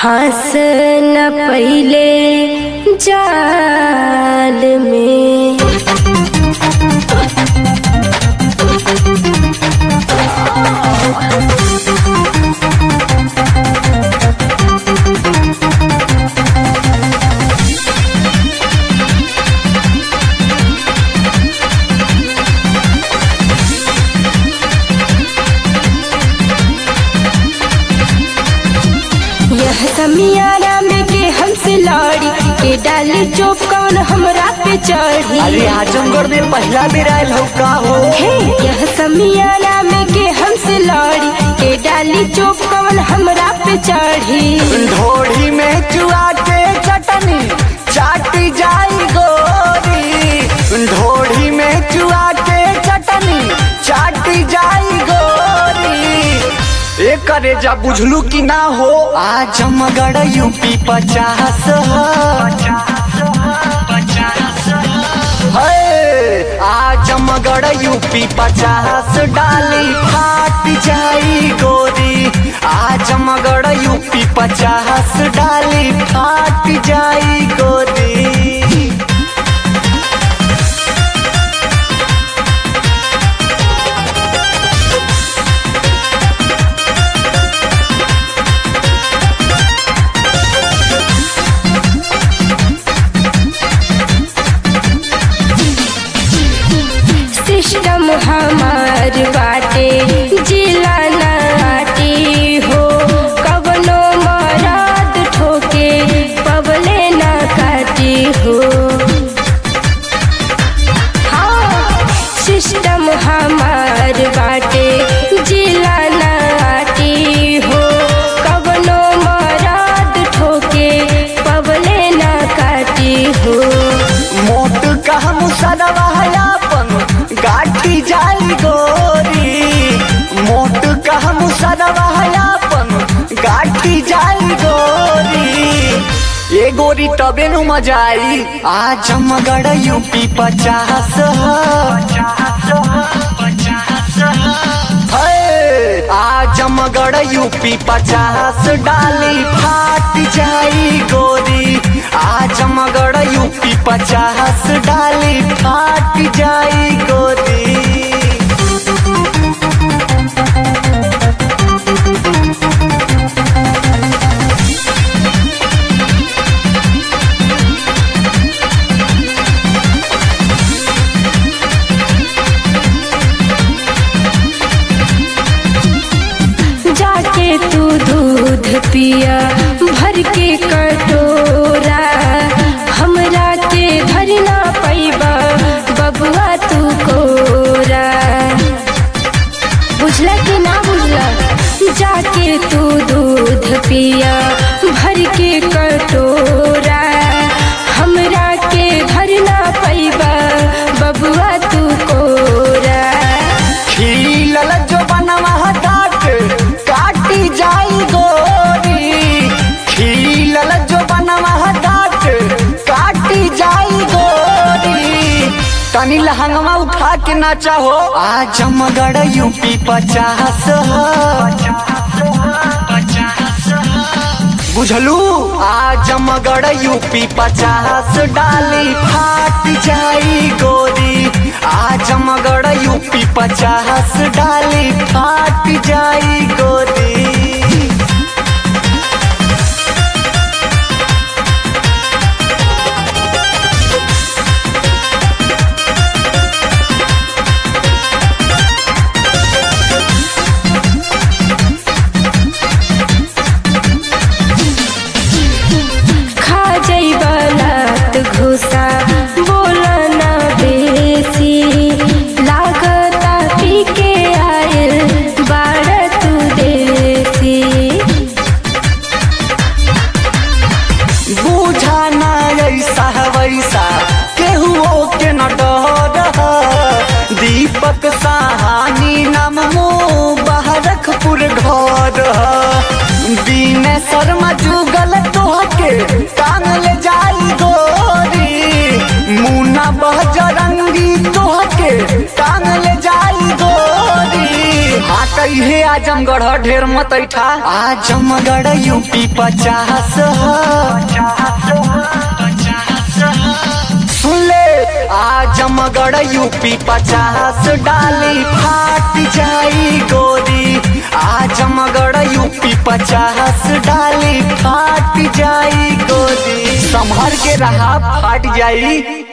हंस न पहिले जाल में यह समियारा में के हमसे लड़ी के डाली चोप कौन हमरा पे चढ़ी अरे आजमगढ़ में पहला बेर आयल हो का हो हे यह समियारा में के हमसे लड़ी के डाली चोप कौन हमरा पे चढ़ी ढोढ़ी में चुआ के चटनी चाटी जाई गोरी ढोढ़ी में चुआ के चटनी चाटी जाई गोरी ए करे जा बुझलू कि ना हो आजमगढ़ यूपी पचास है आजमगढ़ यूपी पचास डाली फाट जाई गोरी आजमगढ़ यूपी पचास डाली फाट जाई गोरी सिस्टम हमार बाटे जिला नाटी हो कवनो मराद ठोके पवले ना काटी हो हाँ, सिस्टम हमार बाटे जिला नाटी हो कवनो मराद ठोके पवले ना काटी हो मोट कह मुसरवा अपन गाठी जाई गोरी मोट कह मुसरवा अपन गाठी जाई गोरी ए गोरी तबे नु मजा आई आजमगढ़ यूपी पचास है आजमगढ़ यूपी पचास डाली फाट जाई गोरी आजमगढ़ यूपी पचास डाली फाट जाई गोरी जाके तू दूध पिया भर के कटोरा हमरा के धरना पैबा बबुआ तू कोरा बुझला कि ना बुझला जाके तू दूध पिया भर के कटोरा हमरा के धरना पैबा बबुआ तू कोरा खिलल जो बनवा डाट काटी जाई गोरी खिलल जो बनवा डाट काटी जाई गोरी तनी लहंगवा उठा के ना चाहो आजमगढ़ यूपी पचास बुझलू आजमगढ़ यूपी पचास डाली फाट जाई गोरी आजमगढ़ यूपी पचास डाली फाट जाई गोरी खा जइबा लात घुसा बोला ना बेसी लागता पी के आयल बाड़ तू देसी बूझा ना ऐसा वैसा केहुओ के न डर दीपक साहानी नाम मो बहरखपुर घर दीन शर्मा जुगल तोहके टांग ले जाई गोरी मुना बहजरंगी तोहके टांग ले जाई गोरी हाट जई है आजमगढ़ ढेर मत ऐठा आजमगढ़ यूपी पचास सुन ले आजमगढ़ यूपी पचास डाली फाट जाई गोरी आजमगढ़ यूपी पचास डाली फाट जाई गोरी संभर के रहा फाट जाई